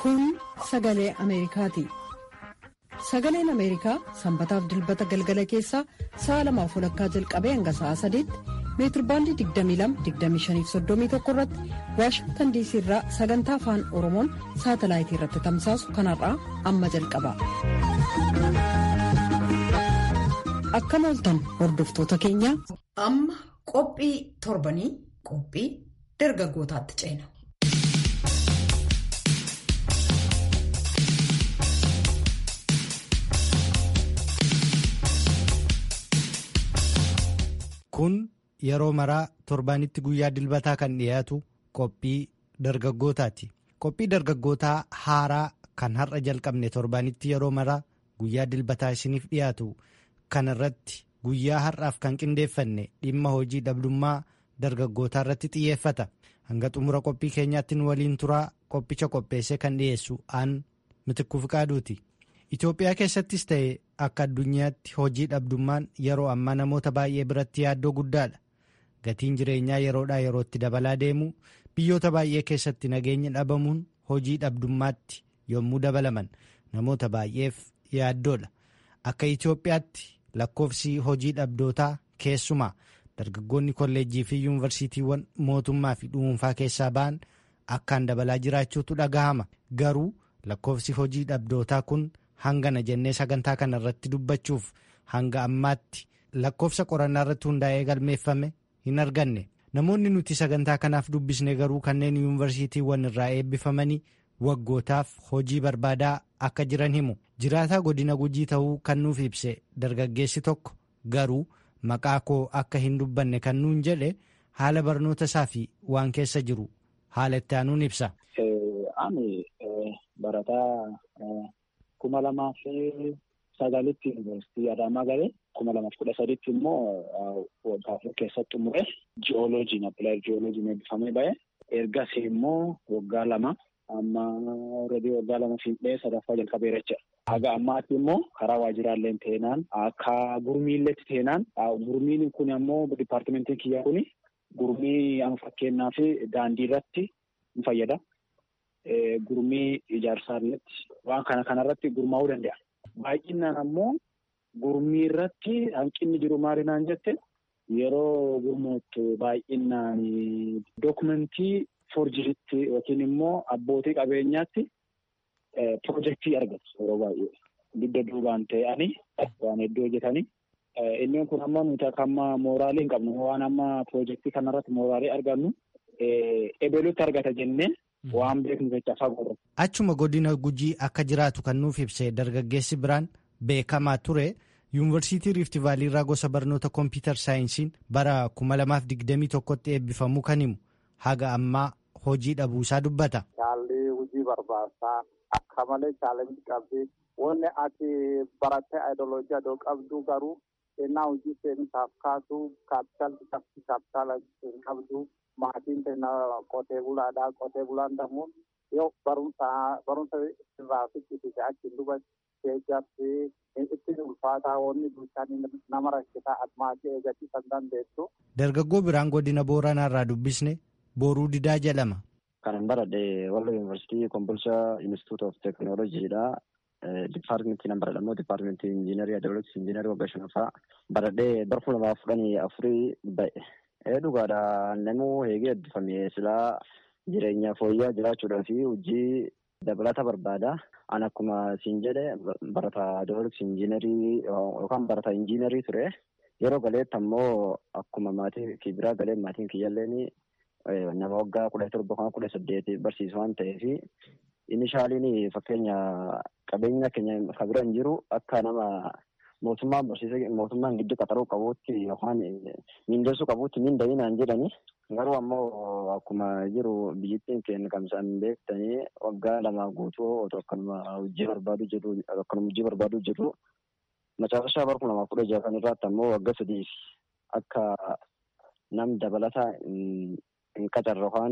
Kun sagalee Ameerikaati. Sagaleen Ameerikaa sanbataaf dilbata galgala keessaa sa'a lamaaf walakkaa jalqabee hanga sa'a sadiitti meetirbaandii 22-25-31 irratti waashingtan diisii irraa sagantaa afaan oromoon saatalaayitii irratti tamsaasu kanarraa amma jalqaba. Akkam ooltan hordoftoota keenya. Amma qophii torbanii qophii dargaggootaatti ceena. Kun yeroo maraa torbaanitti guyyaa dilbataa kan dhiyaatu qophii dargaggootaati. Qophii dargaggootaa haaraa kan har'a jalqabne torbaanitti yeroo maraa guyyaa dilbataa isiniif dhiyaatu kan irratti guyyaa har'aaf kan qindeeffanne dhimma hojii dhabdummaa dargaggootaa irratti xiyyeeffata. Hanga xumura qophii keenyaatti nu waliin turaa qophicha qopheessee kan dhiyeessu aan mitikkuu fiqaaduuti. Itoophiyaa keessattis ta'e akka addunyaatti hojii dhabdummaan yeroo ammaa namoota baay'ee biratti yaaddoo guddaadha. Gatiin jireenyaa yeroodhaa yerootti dabalaa deemu biyyoota baay'ee keessatti nageenya dhabamuun hojii dhabdummaatti yommuu dabalaman namoota baay'eef yaaddoodha. Akka Itoophiyaatti lakkoofsi hojii dhabdootaa keessumaa dargaggoonni kolleejjii fi yuunivarsiitiiwwan mootummaa fi dhuunfaa keessaa ba'an akkaan dabalaa jiraachuutu dhagahama. Garuu lakkoofsi hojii dhabdootaa kun hangana jennee sagantaa kana irratti dubbachuuf hanga ammaatti lakkoofsa qorannaa irratti hundaa'ee galmeeffame hin arganne namoonni nuti sagantaa kanaaf dubbisne garuu kanneen yuunivarsiitiiwwan irraa eebbifamanii waggootaaf hojii barbaadaa akka jiran himu jiraataa godina gujii ta'uu kan nuuf ibse dargaggeessi tokko garuu maqaa koo akka hin dubbanne kan nuun jedhe haala barnoota isaa fi waan keessa jiru haala itti aanuun ibsa. kuma lamaa fi sagalitti yuunivarsiitii Adaamaa galee kuma lamaaf kudha sadiitti immoo waggaa afur keessatti xumure ji'ooloojiin appilaayir ji'ooloojiin eebbifamee ba'e ergasii immoo waggaa lama amma alreedii waggaa lama fiixee sadaffaa jalqabeera jecha. Haga ammaatti immoo karaa waajjiraallee teenaan akka gurmiilleetti teenaan gurmiin kun ammoo dipaartimentiin kiyya kuni gurmii amma fakkeenyaa fi daandii irratti ni fayyada. Gurmii ijaarsaalletti waan kana kanarratti gurmaa'uu danda'a. Baay'inaan ammoo gurmii irratti hanqinni jiru maalinaan jette yeroo gurmoottu baay'inaan dookumentii forjiritti yookiin immoo abbootii qabeenyaatti pirojektii argatu yeroo baay'ee. Dugda duubaan ta'anii waan hedduu hojjetanii. Inni kun ammoo nuti akka amma mooraalii hin qabnu waan amma pirojektii kanarratti mooraalii argannu ebelutti argata jennee. Waan beeknu jecha fagoo. Achuma godina gujii akka jiraatu kan nuuf ibse dargaggeessi biraan beekamaa ture yuunivarsiitii riifti vaalii irraa gosa barnoota kompiitar saayinsiin bara kuma lamaaf digdamii tokkotti eebbifamuu kan himu haga ammaa hojii dhabuusaa dubbata. Shaalli hojii barbaachisaa akka malee chaalenjii qabdi wanni ati barattee ayidooloojii adoo qabdu garuu ennaa hojii seensaaf kaasuu kaapitaalli qabdi kaapitaala hin qabdu. Maatiin keenya qotee bulaadha. Qotee bulaan immoo yoo barumsa barumsa irraa fichisiise achi duba keejjatti ittiin ulfaataa wanni bulchaan nama rakkisaa admaasii eeggachiisan dandeessu. Dargaggoo biraan godina Booranaa irraa dubbisne Booruu Didaa jedhama. Kanan baradhe Wallo Yuunivarsiitii Kombolshaa Institute of Teekinooloojiidha. Dipaartimentii nan baradha immoo dipaartimentii injiinarii Adooloksii injiinarii waggaa shanaffaa baradhee bara kuma lamaaf kudhanii afurii ba'e. Dhugaadha namuu eegee eebbifame silaa jireenya fooyya'aa jiraachuudhaa fi hojii dabalata barbaada. An akkuma siin jedhe barata Adooloksii injiinarii yookaan barata injiinarii ture. Yeroo galeetti ammoo akkuma maatii kii biraa galee maatiin kiyyaalleen nama waggaa kudha torba kan kudha saddeeti barsiisu waan ta'eef inishaaliin fakkeenya qabeenya keenya kan bira hin jiru akka nama mootummaan barsiisee mootummaan giddu qaxaruu qabuutti yookaan miindeessuu qabuutti miinda'inaan jedhani garuu ammoo akkuma jiru biyyattiin keenya kamsaan beektanii waggaa lama guutuu otoo akkanuma hojii barbaaduu jedhu akkanuma hojii barbaaduu jedhu macaafashaa bara kuma lamaaf kudha jaha kan irraatti ammoo waggaa sadiif akka nam dabalata hin qacarre yookaan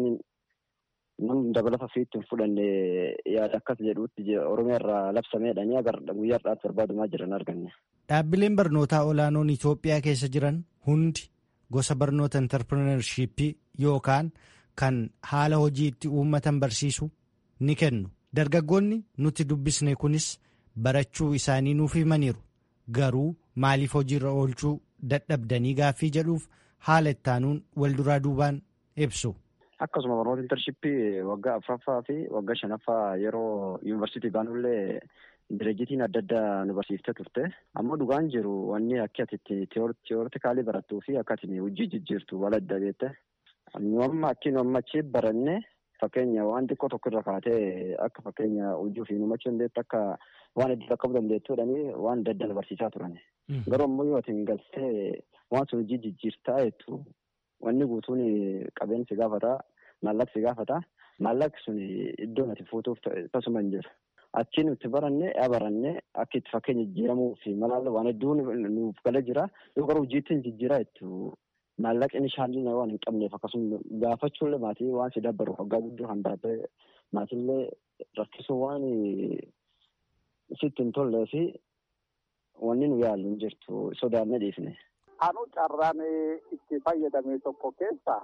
nam dabalata ofiitti hin fudhanne yaada akkas jedhuutti oromiyaa irraa labsameedhanii agar guyyaa har'aatti barbaadumaa jiran arganne. Dhaabbileen barnootaa olaanoon Itoophiyaa keessa jiran hundi gosa barnoota intarpirineershiippii yookaan kan haala hojii itti uummatan barsiisu ni kennu. dargaggoonni nuti dubbisne kunis barachuu isaanii nuuf himaniiru garuu maaliif hojiirra oolchuu dadhabdanii gaaffii jedhuuf haala ittaanuun wal duraa duubaan ibsu. Akkasuma barnoota intarshippii waggaa afuraffaa fi waggaa shanaffaa yeroo yuunivarsiitii baanullee direejitiin adda addaa nu barsiiftee turte. Ammoo dhugaan jiru wanni akka ati tiyoortikaalii barattuu fi akka ati hojii jijjiirtu wal adda beekte. Nu amma akki nu amma achi baranne fakkeenya waan xiqqoo tokko irra kaatee akka fakkeenya hojii ofii nu machuu dandeettu akka waan hedduu qaqqabu dandeettuudhani waan adda addaa nu barsiisaa turan. Garuu ammoo yoo ati hin galtee waan sun hojii jijjiirtaa jettu wanni guutuun qabeenyi si gaafata maallaqi si gaafata maallaqi sun iddoo ati fuutuuf tasuma hin jiru. Achi nuti baranne yaa baranne akka itti fakkeenya jijjiiramuu fi malaala waan hedduu nuuf gala jira yoo garuu hojiitti hin jijjiiraa jettu maallaqni shaalli waan hin qabneef akkasuma gaafachuullee maatii waan si dabbaru waggaa guddoo kan baratte maatiillee rakkisuu waan sitti hin tollee fi wanni nu yaallu hin jirtu sodaannee dhiifne. Anu carraan itti fayyadame tokko keessa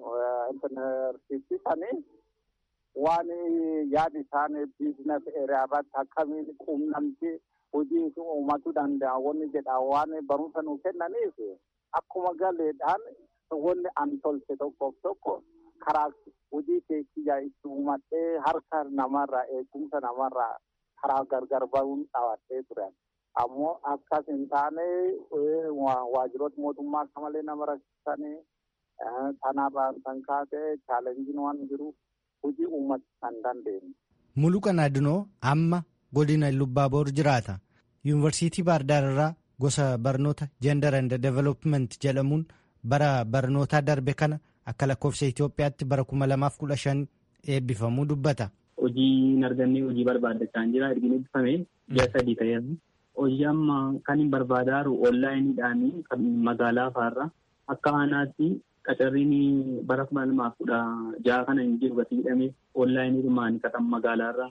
intarneetii sanii waan yaada isaan biizines eeriyaa irratti akkamiin quunnamtii hojii uummatuu danda'a wanni jedha waan barumsa nu kennaniif akkuma galeedhaan wanni an tolche tokkoof tokko karaa hojii keessa itti uumadhee harka namarraa eegumsa namarraa karaa gargar bahuun dhaabadhee turan. ammoo akkas hin taane waajjiroota mootummaa akka malee nama rakkisanii kanaafaa kan kaase chaalenjiin waan jiru hojii uummata kan dandeenye. Muluqan Adunoo amma godina Lubbaaboor jiraata. Yuunivarsiitii Baardaar irraa gosa barnoota Gender and Development jedhamuun bara barnootaa darbe kana akka lakkoofsa Itoophiyaatti bara kuma lamaaf kudha shan eebbifamuu dubbata. Hojii hin arganne hojii barbaadachaa jira ergi eebbifame ji'a sadii ta'eera. hojii amma kan hin barbaadaaru onlaayiniidhaan kan magaalaa faarra akka aanaatti qacarriin bara kuma lamaaf kudha jaha kana hin jiru gati hidhame onlaayiniidhumaan kan magaalaarra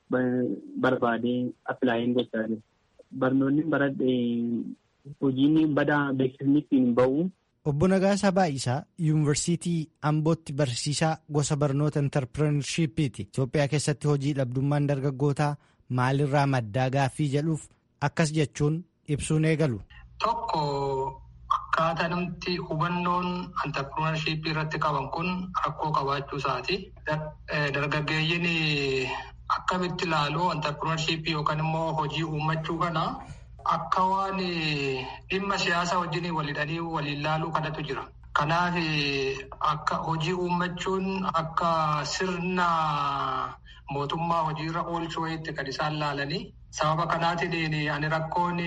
barbaadee appilaayin gochaa jiru. Barnoonni baradhe hojiin badaa beeksisni ittiin bahu. Obbo Nagaasaa Baay'isaa Yuunivarsiitii Ambootti barsiisaa gosa barnoota intarpirenershiippiiti. Itoophiyaa keessatti hojii dhabdummaan dargaggootaa maalirraa maddaa gaaffii jedhuuf akkas jechuun ibsuun eegalu. Tokko akkaataa namti hubannoon antarpirenershiippii irratti qaban kun rakkoo qabaachuu isaati. Dargaggeeyyiin akkamitti ilaalu antarpirenershiippii yookaan immoo hojii uummachuu kana akka waan dhimma siyaasaa wajjin walidhanii waliin laaluu kanatu jira. Kanaaf akka hojii uummachuun akka sirna mootummaa hojiirra oolchuu wayiitti kan isaan laalanii sababa kanaatiin ani rakkoon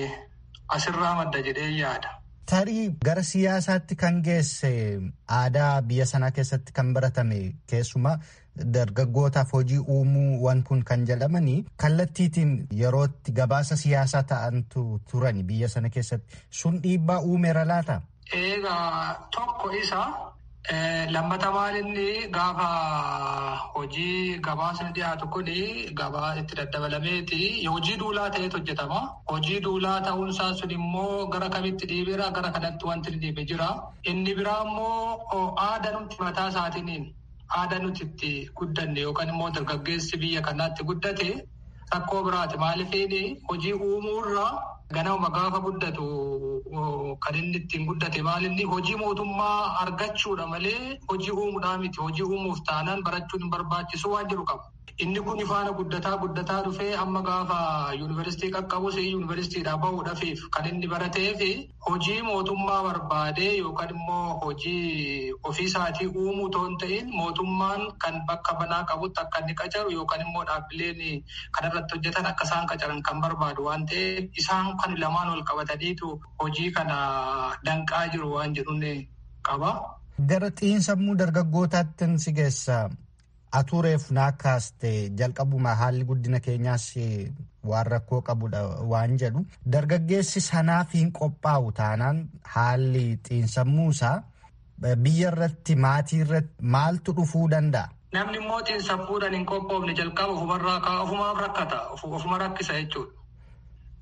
asirraa madda jedhee yaada. Tarii gara siyaasaatti kan geesse aadaa biyya sanaa keessatti kan baratame keessumaa dargaggootaaf hojii uumuu waan kun kan jedhamanii kallattiitiin yerootti gabaasa siyaasaa ta'antu turani biyya sana keessatti sun dhiibbaa uumeera laata? Egaa tokko isa lammata maalinni gaafa hojii gabaasni dhiyaatu kun gabaa itti daddabalameeti hojii duulaa ta'etu hojjetama. Hojii duulaa ta'uunsaa sun immoo gara kamitti dhiibeera gara kanatti wanti dhiibe jira. Inni biraa immoo aadaa nuti mataa isaatiin aadaa nuti itti guddanne yookaan immoo dargaggeessi biyya kanaatti guddate rakkoo biraati. Maaliif hojii uumuurraa ganama gaafa guddatu kan inni ittiin guddate maalinni hojii mootummaa argachuudha malee hojii uumuudhaa miti. Hojii uumuuf taanaan barachuun hin barbaachisu waan jiru qabu. Inni kun faana guddataa guddataa dhufee amma gaafa yuunivarsiitii qaqqabus yuunivarsiitiidhaa bahuudhaaf kan inni barateef hojii mootummaa barbaadee yookaan immoo hojii ofiisaatii uumuu otoo hin ta'in mootummaan kan bakka banaa qabutti akka inni qacaru yookaan immoo dhaabbileen kanarratti hojjetan akka isaan qacaran kan barbaadu waan ta'eef isaan kan lamaan wal qabataniitu hojii kana danqaa jiru waan jedhuun qaba. Gara xiinsammuu dargaggootaatti si geessa. Atureef naakaaste jalqabuma haalli guddina keenyaas waan rakkoo qabudha waan jedhu dargaggeessi sanaaf hin qophaa'u taanaan haalli xiinsammuusaa biyya irratti maatii irratti maaltu dhufuu danda'a. Namni immoo xiinsammuudhaan hin qophoofne jalqaba ofumarraa ka'a ofumaaf rakkata ofuma rakkisa jechuudha.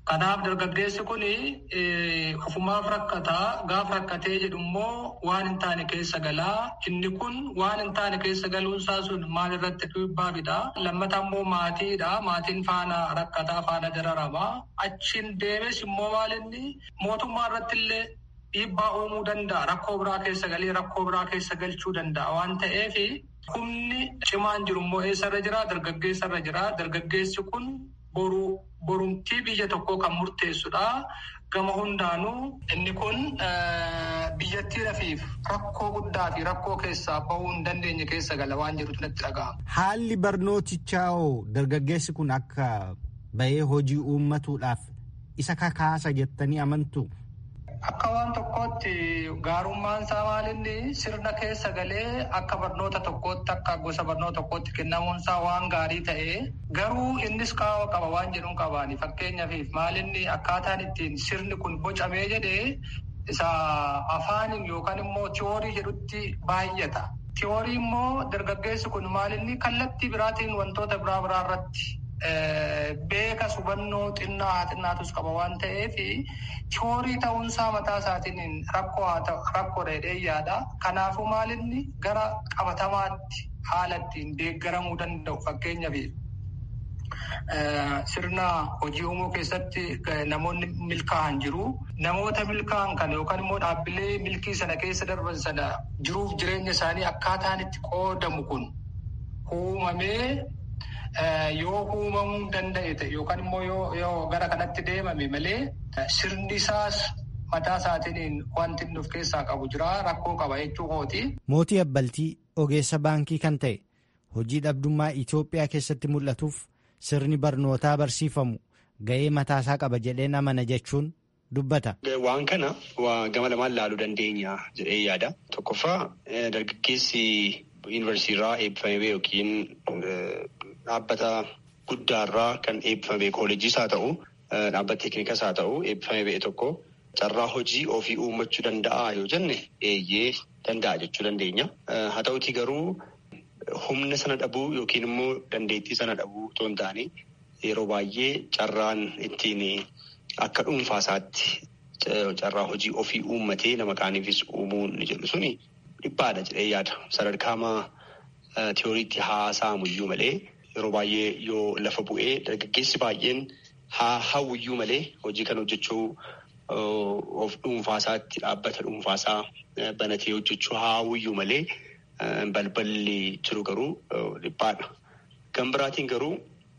Kanaaf dargaggeessi kun ofumaaf rakkataa gaafa rakkatee jedhu immoo waan hin taane keessa galaa. Inni kun waan hin taane keessa galuunsaa sun maal irratti dhiibbaa fida. Lammata immoo maatiidha. Maatiin faana rakkataa faana dararamaa. Achiin deemes immoo maal inni mootummaa irratti illee dhiibbaa uumuu danda'a. Rakkoo biraa keessa galee rakkoo biraa keessa galchuu danda'a waan ta'eef humni cimaan jiru immoo eessarra jira? Dargaggeessarra jira. Dargaggeessi kun boru borumtii biyya tokkoo kan murteessudha. Gama hundaanuu inni kun biyyattiidhaaf rakkoo guddaa fi rakkoo keessaa bahuu hin dandeenye keessa gala waan jirutu natti dhaga'ama. Haalli barnootichaa hoo dargaggeessi kun akka bahee hojii uummatuudhaaf isa kakaasa jettanii amantu. Akka waan tokkootti gaarummaan isaa maalinni sirna keessa galee akka barnoota tokkootti akka gosa barnoota tokkootti kennamuun isaa waan gaarii ta'ee garuu innis qaama qaba waan jedhuun qabaani fakkeenyaaf maalinni akkaataan ittiin sirni kun bocamee jedhee isa afaaniin yookaan immoo tiyoorii jedhutti baay'ata. Tiyoorii immoo dargaggeessi kun maalinni kallattii biraatiin wantoota biraa biraa irratti beeka hubannoo xinnaa haa xinnaatus qaba waan ta'eef tiyoorii ta'uunsaa mataa isaatiin rakkoo haa ta'u rakkoo dheedhee yaada. Kanaafuu maalinni gara qabatamaatti haala ittiin deeggaramuu danda'u fakkeenyaaf sirna hojii uumuu keessatti namoonni milkaa'an jiru. Namoota milkaa'an kana yookaan immoo dhaabbilee milkii sana keessa darban sana jiruuf jireenya isaanii akkaataan itti qoodamu kun uumamee yoo uumamuu danda'e ta'e yookaan immoo yoo gara kanatti deemame malee sirni isaas mataa isaatiin wanti inni of keessaa qabu jira rakkoo qaba jechuu kooti. Mootii Abbaltii ogeessa baankii kan ta'e hojii dhabdummaa Itoophiyaa keessatti mul'atuuf sirni barnootaa barsiifamu ga'ee mataasaa qaba jedheen amana jechuun dubbata. Waan kana gama lamaan laaluu dandeenya jedhee yaada. Tokkoffaa dargaggeessi yuunivarsiitii eebbifamee ba'e yookiin dhaabbata guddaarraa kan eebbifame kooleejiis haa ta'u dhaabbata teeknikas haa ta'u eebbifamee ba'e tokko carraa hojii ofii uummachuu danda'a yoo jenne eeyyee danda'a jechuu dandeenya. Haa ta'uti garuu humna sana dhabuu yookiin immoo dandeettii sana dhabuu otoo hin taane yeroo baay'ee carraan ittiin akka dhuunfaasaatti carraa hojii ofii uummatee nama kaaniifis uumuu ni jedhu suni dhiphaadha jedhee yaada. Sadarkaama tiyooriitti haasa'amuyyuu malee yeroo baay'ee yoo lafa bu'ee dargaggeessi baay'een haa hawwiyyuu malee hojii kan hojjechuu of dhuunfaasaatti dhaabbata dhuunfaasaa banatee hojjechuu haa hawwiyyuu malee balballi jiru garuu dhiphaadha. Gama biraatiin garuu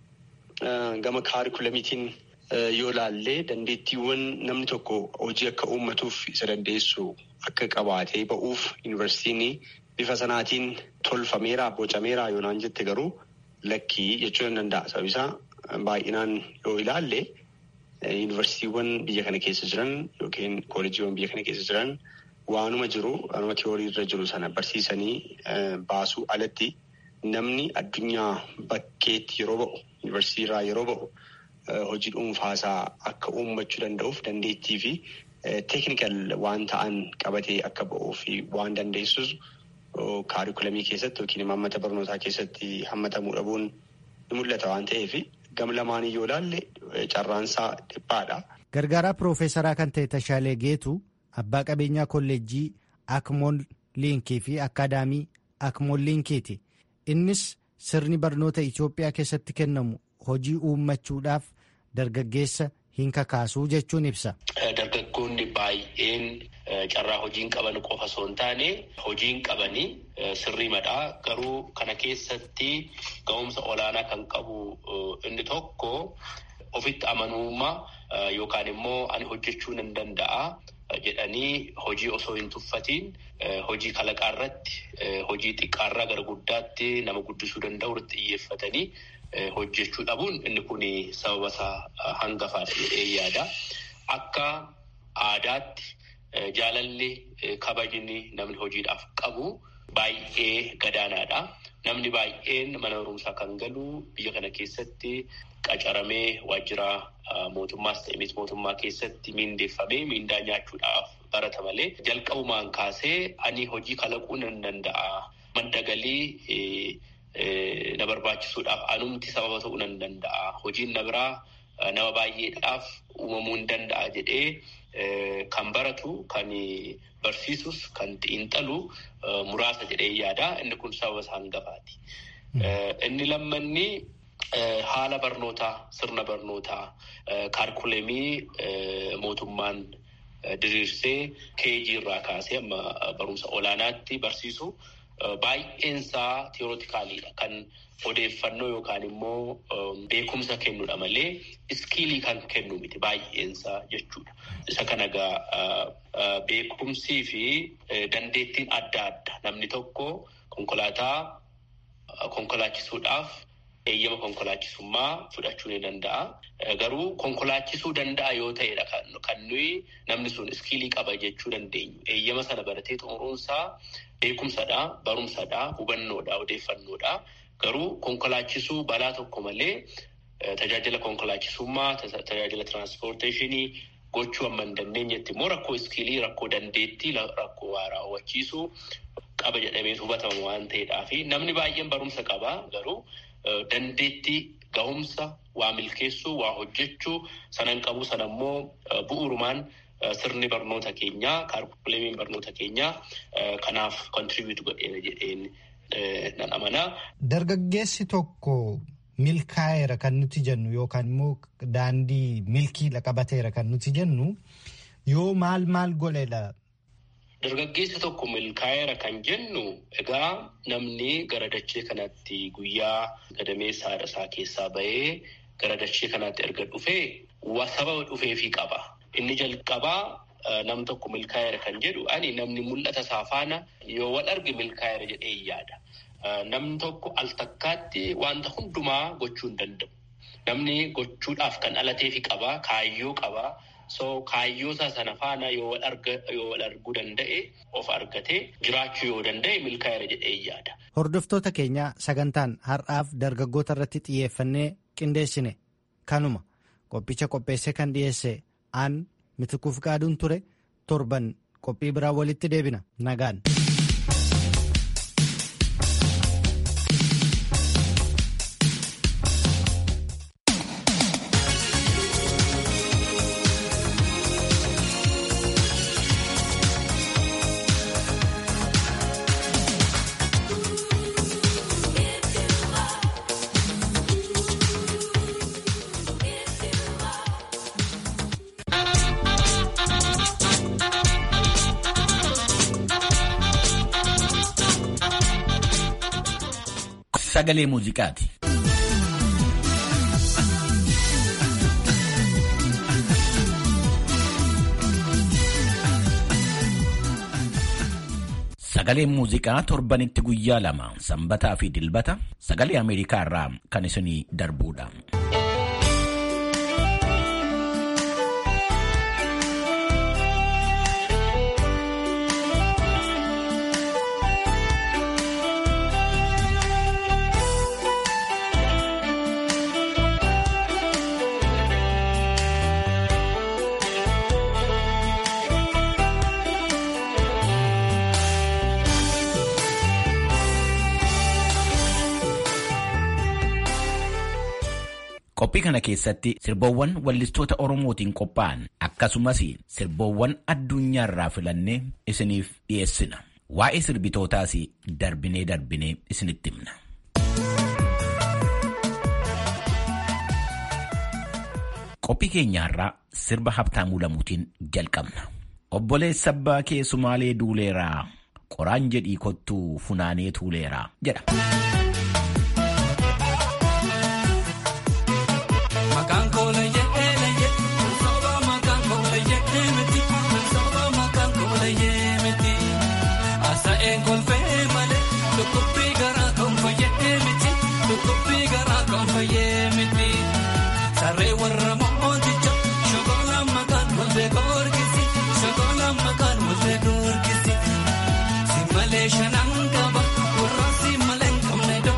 gama kaarikulamiitiin yoo laallee dandeettiiwwan namni tokko hojii akka uummatuuf isa dandeessu akka qabaatee ba'uuf yuunivarsiitiin bifa sanaatiin tolfameera bocameera yoonaan jette garuu lakkii jechuu ni danda'a. Sababisaa baay'inaan yoo ilaalle yuunivarsiitiiwwan biyya kana keessa jiran yookiin kooleejiiwwan biyya kana keessa jiran waanuma jiru waanuma tiyoorii irra jiru sana barsiisanii baasuu alatti namni addunyaa bakkeetti yeroo ba'u yuunivarsiitii irraa yeroo ba'u hojii dhuunfaasaa akka uummachuu danda'uuf dandeettii fi teeknikal waan ta'an qabatee akka ba'uu fi waan dandeessus kaarikulamii keessatti yookiin hammata barnootaa keessatti hammatamuu dhabuun ni mul'ata waan ta'eef gama lamaanii yoo ilaalle carraansaa dhiphaadha. Gargaaraa Piroofeesaraa kan ta'e Tashaalee Geetu abbaa qabeenyaa kolleejjii Akmool Liinkii fi Akaadaamii Akmool Liinkiiti. Innis sirni barnoota Itoophiyaa keessatti kennamu hojii uummachuudhaaf dargaggeessa hin kakaasuu jechuun ibsa. Dargaggoonni baay'een carraa hojiin qaban qofa osoo hin taane hojiin qabanii sirrii madhaa garuu kana keessatti ga'umsa olaanaa kan qabu inni tokko ofitti amanummaa yookaan immoo ani hojjechuu nan danda'a jedhanii hojii osoo hin tuffatiin hojii kalaqaa irratti hojii xiqqaarraa gara guddaatti nama guddisuu danda'u irratti xiyyeeffatanii hojjechuu dhabuun inni kun sababa isaa hangafaadha jedhee yaada. Akka aadaatti jaalalli kabajni namni hojiidhaaf qabu baay'ee gadaanaadha. Namni baay'een mana barumsaa kan galu biyya kana keessatti qacaramee waajjira mootummaas ta'e miti mootummaa keessatti miindeeffamee miindaa nyaachuudhaaf barata malee jalqabumaan kaasee ani hojii kalaquu nan danda'a. Madda galii na barbaachisuudhaaf anumti sababa ta'uu nan danda'a. Hojiin na biraa nama baay'eedhaaf uumamuu hin danda'a jedhee kan baratu kan barsiisus kan xiinxalu muraasa jedhee yaada inni kun sababa isaa hangafaati. Inni lammanni haala barnootaa sirna barnootaa kaarkulemii mootummaan diriirsee keejii irraa kaasee amma barumsa olaanaatti barsiisu baay'eensaa tiyoorotikaaliidha kan odeeffannoo yookaan immoo beekumsa kennudha malee iskiilii kan kennu miti baay'eensaa jechuudha. Isa kana egaa beekumsii fi dandeettiin adda adda namni tokko konkolaataa konkolaachisuudhaaf eeyyama konkolaachisummaa fudhachuu ni danda'a. Garuu konkolaachisuu danda'a yoo ta'edha kan nuyi namni sun iskiilii qaba jechuu dandeenyu. Eeyyama sana baratee xumuruunsaa beekumsadha, barumsadha, hubannoodha, odeeffannoodha. Garuu konkolaachisuu balaa tokko malee tajaajila konkolaachisummaa, tajaajila tiraanspoorteeshinii gochuu amma hin dandeenyetti immoo rakkoo iskiilii, rakkoo dandeettii, rakkoo waa raawwachiisuu qaba jedhamee hubatama waan ta'eedhaa fi namni baay'een barumsa qaba garuu dandeettii gahumsa waa milkeessuu waa hojjechuu sanan qabu sana immoo bu'uurumaan sirni barnoota keenyaa kaarkuleemiin barnoota keenyaa kanaaf kontribiutu godheera jedheen nan amanaa. Dargaggeessi tokko milkaa'eera kan nuti jennu yookaan immoo daandii milkiidha qabateera kan nuti jennu yoo maal maal godheedha. Dargaggeessi tokko milkaa'eera kan jennu egaa namni gara dachee kanatti guyyaa gadameessa haadha isaa keessaa bahee gara dachee kanatti erga dhufee sababa dhufeefii qaba. Inni jalqabaa nam tokko milkaa'eera kan jedhu ani namni mul'ata isaa faana yoo wal arge milkaa'eera jedhee yaada. Namni tokko al takkaatti wanta hundumaa gochuu hin danda'u. Namni gochuudhaaf kan dhalateefi qaba, kaayyoo qaba. So kaayyoo isaa sana faana yoo wal arguu danda'e of argatee jiraachuu yoo danda'e milkaa'eera jedhee yaada. Hordoftoota keenya sagantaan har'aaf dargaggoota irratti xiyyeeffannee qindeessine kanuma qophicha qopheessee kan dhiyeesse aan mitikuuf qaaduun ture torban qophii biraa walitti deebina nagaan. Sagalee muuziqaati. Sagaleen muuziqaa torbanitti guyyaa lama sanbataa fi dilbata sagalee Ameerikaa irraa kan isinii darbuudha. Qophii kana keessatti sirboowwan wallistoota Oromootiin qophaa'an akkasumas sirboowwan addunyaa irraa filannee isiniif dhiyeessina. Waa'ee sirbitootaas darbinee darbinee isinitti himna. Qophii keenyaarraa sirba Habtaamuu Lamuutiin jalqabna. Obboleessa abbaa kee Sumaalee duuleeraa qoraan jedhii kottuu funaanee tuuleeraa jedha. Shanan gaba, warra si malee.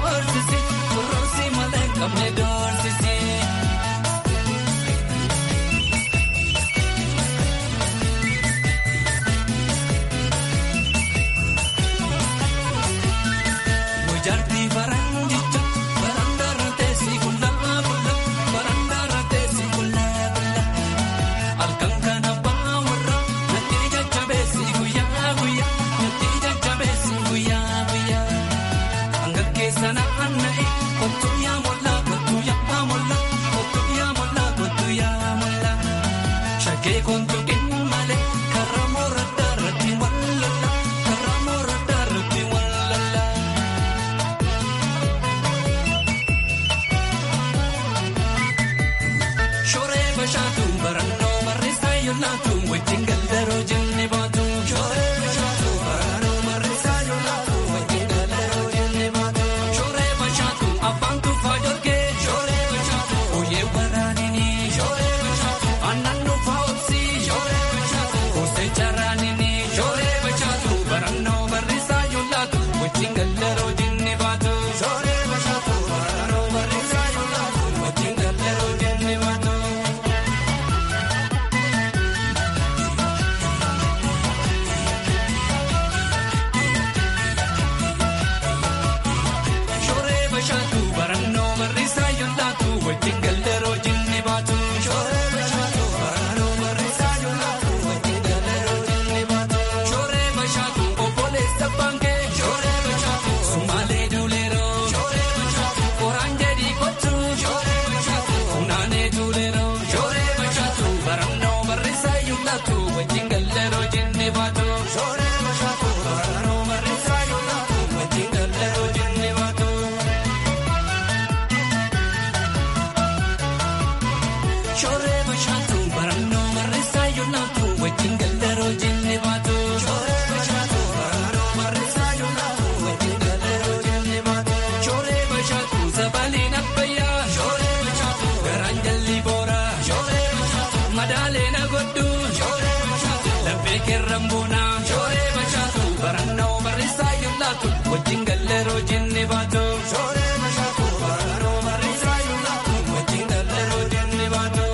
keerran boonaa shooree bashaatu barannoo barreessaa yuullaatu wajjin galleeroo jenne baatu. Shooree bashaatu barannoo barreessaa yuullaatu wajjin galleeroo jenne baatu.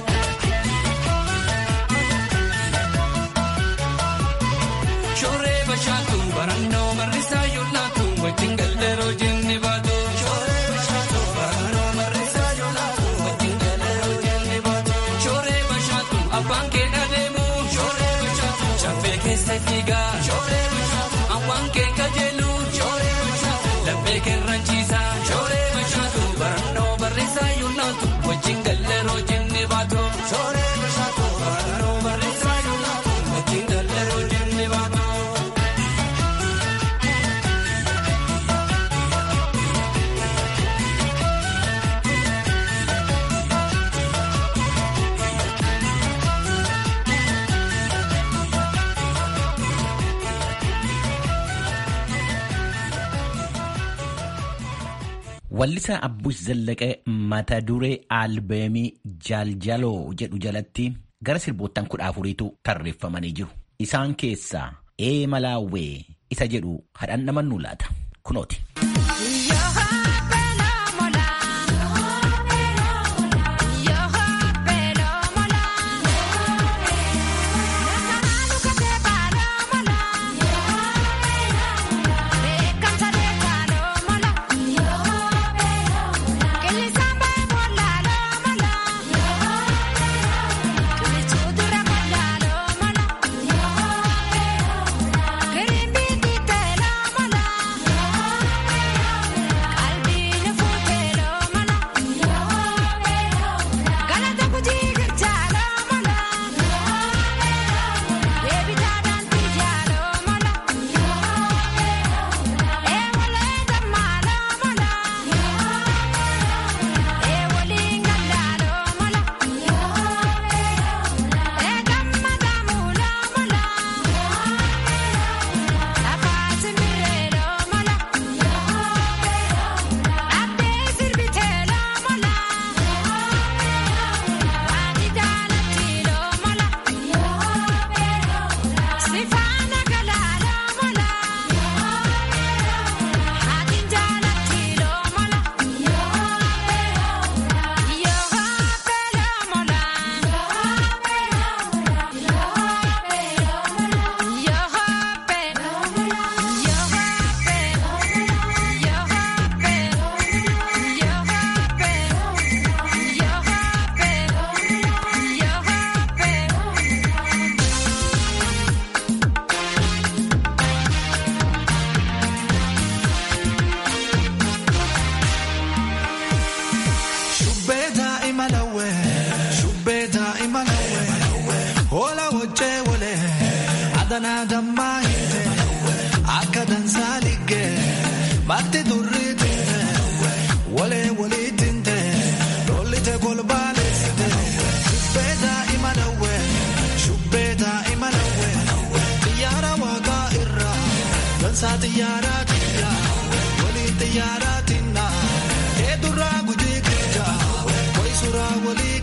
Shooree bashaatu barannoo barreessaa yuullaatu wajjin galleeroo jenne baatu. Shooree bashaatu barannoo barreessaa yuullaatu wajjin galleeroo jenne baatu. Shooree bashaatu abbaan kee dhabeemu. Shooree bashaatu chaffee keessa fiigaa. Shooree bashaatu awwaan kee kajeelu. Shooree bashaatu laphee keerranchiisa. Shooree bashaatu barannoo barreessaa yuullaatu wajjin galleeroo jenne baatu. Shooree bashaatu barannoo barreessaa yuullaatu wajjin galleeroo jenne baatu. Wallisaa Abbush Zallaqee mata duree albeemii Jaaljaloo jedhu jalatti gara sirboottan kudha afuriitu tarreeffamanii jiru. Isaan keessaa ee malaawwee isa jedhu hadhaan namannuu laata. Kunooti.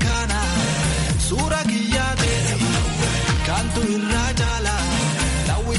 Suura kiyyaa ta'e kantu irraa jaala.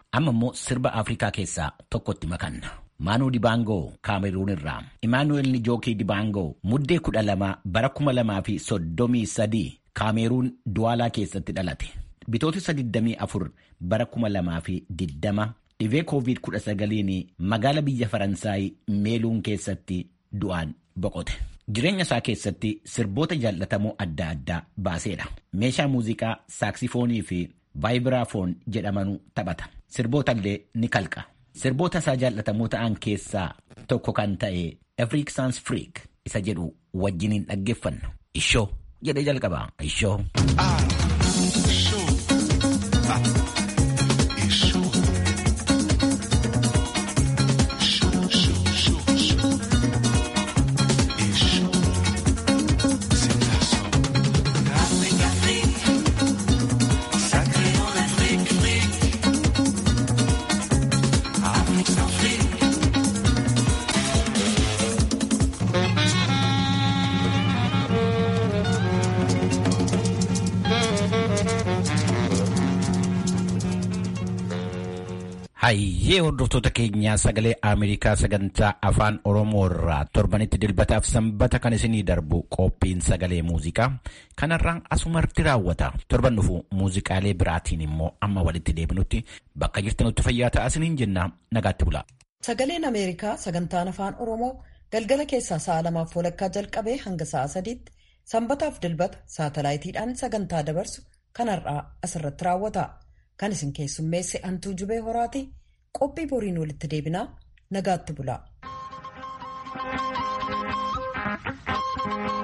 Amma immoo sirba Afrikaa keessaa tokkotti makanna. Maanuu Dibaangoo Kaameruun irraa Imaanuweel Nijookii Dibaangoo muddee kudha lama bara kuma lamaa fi soddomii sadii Kaameruun Duwaalaa keessatti dhalate. Bitootessa 24 bara kuma lamaa fi diddama dhibee COVID-19 magaala biyya Faransaay meeluun keessatti du'aan boqote. Jireenya isaa keessatti sirboota jaallatamoo adda addaa baaseedha. Meeshaa muuziqaa saaksifoonii fi vaayibiraafoon jedhamanu taphata. Sirboota illee ni kalqa. Sirboota isaa jaallatamoo ta'an keessaa tokko kan ta'e Afrique Sans Freak isa jedhu wajjiniin dhaggeeffannu. Ishoo jedhee jalqaba. Ishoo. Hayyee hordoftoota keenyaa sagalee Ameerikaa sagantaa afaan Oromoo irraa torbanitti dilbataaf sanbata kan isinii darbu qophiin sagalee muuziqaa kanarraan asumarratti raawwata. Torban dhufu muuziqaalee biraatiin immoo amma walitti deebinutti bakka jirtanutti fayyaa ta'aa isiniin jenna nagaatti bula. Sagaleen Ameerikaa sagantaan afaan Oromoo galgala keessaa sa'a lamaaf walakkaa jalqabee hanga sa'a sadiitti sanbataaf dilbata saatalaayitiidhaan sagantaa dabarsu kanarraa asirratti raawwata. Kan isin keessummeesse Antuu Jubee Horaati. Qophii boriin walitti deebinaa nagaatti bulaa.